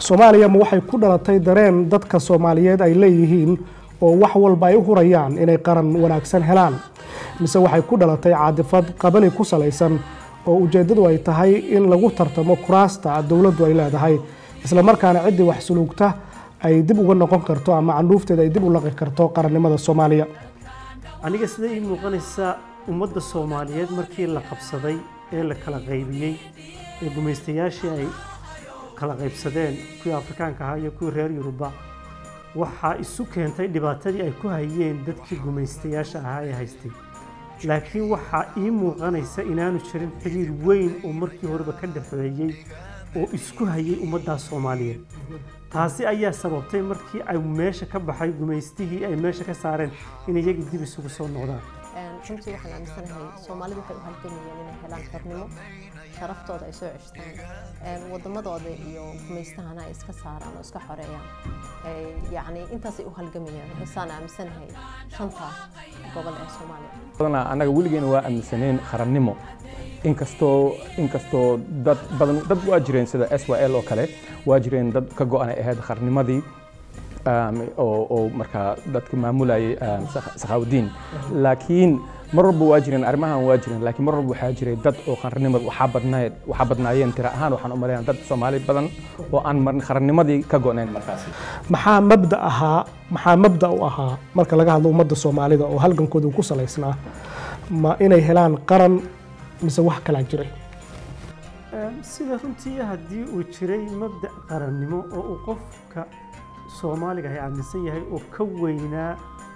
soomaaliya ma waxay ku dhalatay dareen dadka soomaaliyeed ay leeyihiin oo wax walba ay u hurayaan inay qaran wanaagsan helaan mise waxay ku dhalatay caadifad qabali ku salaysan oo ujeeddadu ay tahay in lagu tartamo kuraasta dowladdu ay leedahay isla markaana ciddii wax suluugta ay dib uga noqon karto ama candhuufteeda ay dib u laqi karto qarannimada soomaaliya aniga sida ii muuqanaysa ummadda soomaaliyeed markii la qabsaday ee la kala qaybiyey ee gumaystayaashii ay kala qaybsadeen kuwii afrikaanka ahaa iyo kuwii reer yuruba waxaa isu keentay dhibaatadii ay ku hayeen dadkii gumaystayaasha ahaa ee haystay laakiin waxaa ii muuqanaysa inaanu jirin xiriir weyn oo markii horeba ka dhexeeyey oo isku hayay ummaddaas soomaaliyeed taasi ayaa sababtay markii ay meesha ka baxay gumaystihii ay meesha ka saareen in iyagii dib isugu soo noqdaan runtii waxaan aaminsanahay soomaalidu waxay u halgamayeen inay helaan xornimo sharaftooda ay soo ceshtaan wadamadooda iyo gumaystahana ay iska saaraan oo iska xoreeyaan yacni intaasay u halgamayaan waxaysaan aaminsanahay shanta gobol ee soomaaliya badanaa annaga weligeena waa aaminsaneen qarannimo inkastoo inkastoo dad badan dad waa jireen sida s y l oo kale waa jireen dad ka go-anay ahayd qarnimadii oo markaa dadka maamulayay sakhaawudiin laakiin mar walba waa jireen arrimahan waa jireen laakiin mar walba waxaa jiray dad oo qarannimada waxaa badnayd waxaa badnaayeen tira ahaan waxaan u maleynaa dad soomaali badan oo aan marin qarannimadii ka go-nayn markaasi maxaa mabda ahaa maxaa mabda u ahaa marka laga hadlo ummadda soomaalida oo halgankooda ku salaysnaa ma inay helaan qaran mise wax kalaa jiray sida runtii haddii uu jiray mabda qarannimo oo uu qofka soomaaliga ay aaminsan yahay oo ka weynaa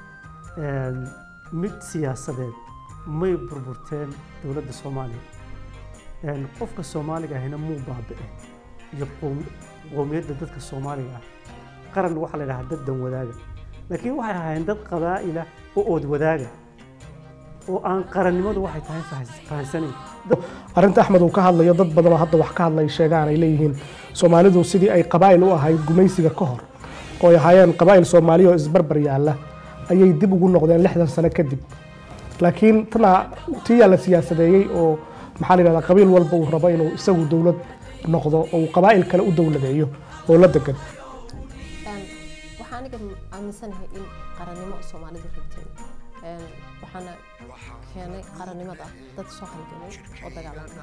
mid siyaasadeed may burburteen dowladda soomaaliya qofka soomaaliga ahina muu baabi'e iyo qowmiyadda dadka soomaaliga ah qaran waxaa la yidhahaa dad dan wadaaga laakiin waxay ahaayeen dad qabaa'ila oo ood wadaaga oo aan qarannimadu waxay tahay fahansanayn arrinta axmed uu ka hadlayo dad badan oo hadda wax ka hadlay sheegaan ay leeyihiin soomaalidu sidii ay qabaa'il u ahayd gumaysiga ka hor oo ay ahaayeen qabaa'il soomaaliya oo isbarbar yaalla ayay dib ugu noqdeen lixdan sano kadib laakiin tana tiyaa la siyaasadeeyey oo maxaa la yidhahdaa qabiil walba uu rabo inuu isagu dowlad noqdo oo uu qabaa'il kale u dowladeeyo oo la degan waxaa aniga aaminsanahay in qarannimo soomaalidu rabtay waxaana keenay qarannimada dad soo halgamay oo dagaalamay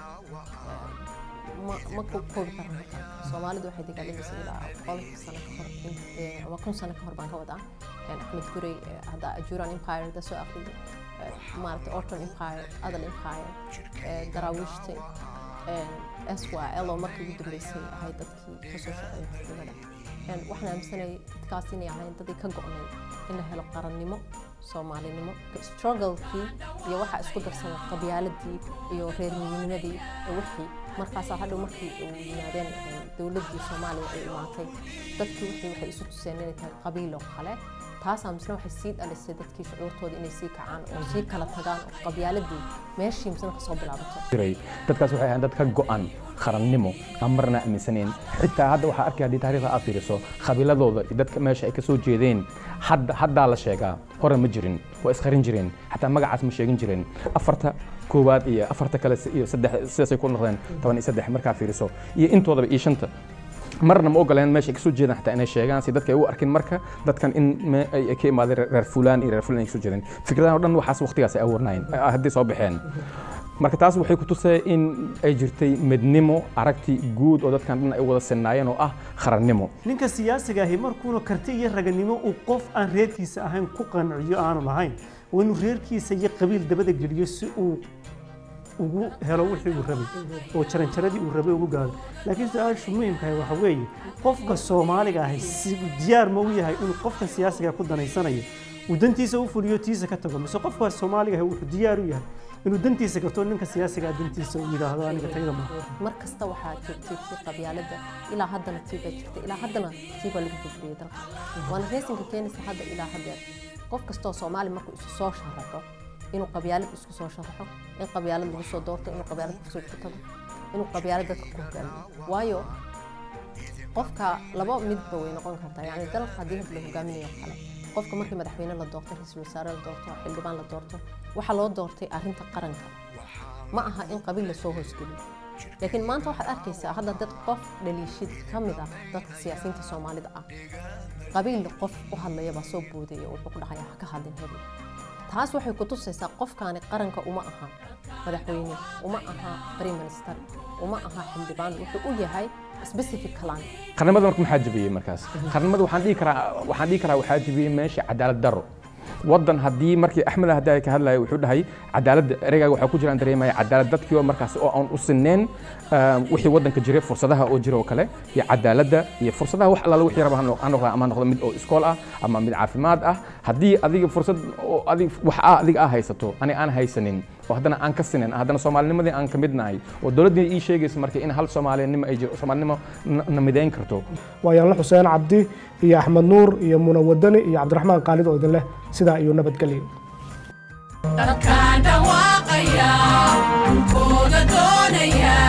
ma koobi karna soomaalidu waxay dagaalamaysa ilaa boqolkii sano ka hor ama kun sano ka hor baan ka wadaa axmed gurey hadda ajuran empire da soo aqriday maaragtay orton empire adal empire daraawiishta s y l oo markii ugu dambeysay ahay dadkii kasoo shaqeeyay xisbigada waxaan aaminsanayay dadkaas inay ahayn dadii ka go'nay in la helo qarannimo soomaalinimo strugglekii iyo waxaa isku darsamay qabyaaladii iyo reermiyinimadii iyo wixii markaasaa hadhow markii uu yimaadeen dowladdii soomaaliya ay imaatay dadkii wixii waxay isu tuseen inay tahay qabiil oo kale taasaa misna waxay sii dhalisay dadkii shucuurtooda inay sii kacaan oo sii kala tagaan oo qabyaaladii meeshii misna kasoo bilaabato jiray dadkaas waxay ahayn dad ka go-an qarannimo aan marna aaminsaneen xitaa hadda waxaa arkaya haddii taariikhda aad fiiriso qabiiladooda iyo dadka meesha ay ka soo jeedeen hadda haddaa la sheegaa hore ma jirin waa isqarin jireen xataa magacaas ma sheegin jireen afarta koowaad iyo afarta kale iyo saddex sidaasay ku noqdeen toban iyo saddex markaa fiiriso iyo intoodaba iyo shanta marna ma ogoleen meesha ay kasoo jeedaan xataa inay sheegaan si dadka ay u arkin marka dadkan in ay ka imaadeen reer fulaan iyo reer fulaan ay kasoo jeedeen fikradahan o dhan waxaas waqtigaas ay abuurnaayeen haddii soo baxeen marka taas waxay ku tusee in ay jirtay midnimo aragti guud oo dadkan dhan ay wada sinnaayeen oo ah qarannimo ninka siyaasiga ahi markuuna karti iyo raganimo uu qof aan reerkiisa ahayn ku qanciyo aanu lahayn waa inuu reerkiisa iyo qabiil dabada geliyo si uu ugu helo wixii uu rabay oo jaranjaradii uu rabay ugu gaado laakiin su-aashu muhimkahay waxa weeye qofka soomaaliga ahi si diyaar ma u yahay inuu qofka siyaasiga ku danaysanayo uu dantiisa u fuliyo tiisa ka tago mise qofka soomaaliga ahi wuxuu diyaar u yahay inuu dantiisa gato ninka siyaasiga dantiisa uu yidhaahdo aniga tayada ma mar kasta waxaa jirtay tii qabyaaladda ilaa haddana tii baa jirta ilaa haddana tii baa lagu gudbiyey dalka waana reesinka keenaysa hadda ilaa haddeer qof kastoo soomaali markuu isu soo sharaxo inuu qabyaalad isku soo sharaxo in qabyaalad lagu soo doorto inuu qabyaalad kusoo ku tago inuu qabyaalad dadka ku hogaamiyo waayo qofka laba midba way noqon kartaa yani dalka haddii had la hogaaminayo kale qofka markii madaxweyne la doorto ra-iisul wasaare la doorto xildhibaan la doorto waxaa loo doortay arrinta qaranka ma aha in qabiil lasoo hoosgeliyo laakiin maanta waxaad arkaysaa hadda dad qof dhaliishid ka mid ah dadka siyaasiyiinta soomaalida ah qabiil qof u hadlaya baa soo boodaya wuxuu ku dhahaya ha ka hadlin hebel taas waxay ku tusaysaa qofkaani qaranka uma aha madaxweyne uma aha prime minister uma aha xildhibaan wuxuu u yahay specific clan qarnimada marka maxaa jabiyey markaas qarnimada waxaan dhihi karaa waxaan dhihi karaa waxaa jabiyey meesha cadaalad daro waddan haddii markii axmed haddii ay ka hadlaya wuxuu dhahay cadaaladda ereygaga waxaa ku jiraan dareemaya cadaalad dadkii oo markaas oo aan u sineen wixii waddanka jiray fursadaha oo jira oo kale iyo cadaaladda iyo fursadaha wax allaala wixii raba ha noqda ama noqdo mid oo iskool ah ama mid caafimaad ah haddii adiga fursad oo adig wax ah adiga aa haysato ani aan haysanin oo haddana aan ka sinin haddana soomaalinimadii aan ka mid nahay oo dowladdii ii sheegaysa marka in hal soomaalinimo ay jiro soomaalinimo na midayn karto waayaanla xuseen cabdi iyo axmed nuur iyo muna wadani iyo cabdiraxmaan qaalid oo idin leh sidaa iyo nabadgelyo dadkaan dhawaaqaya dhulkooda doonaya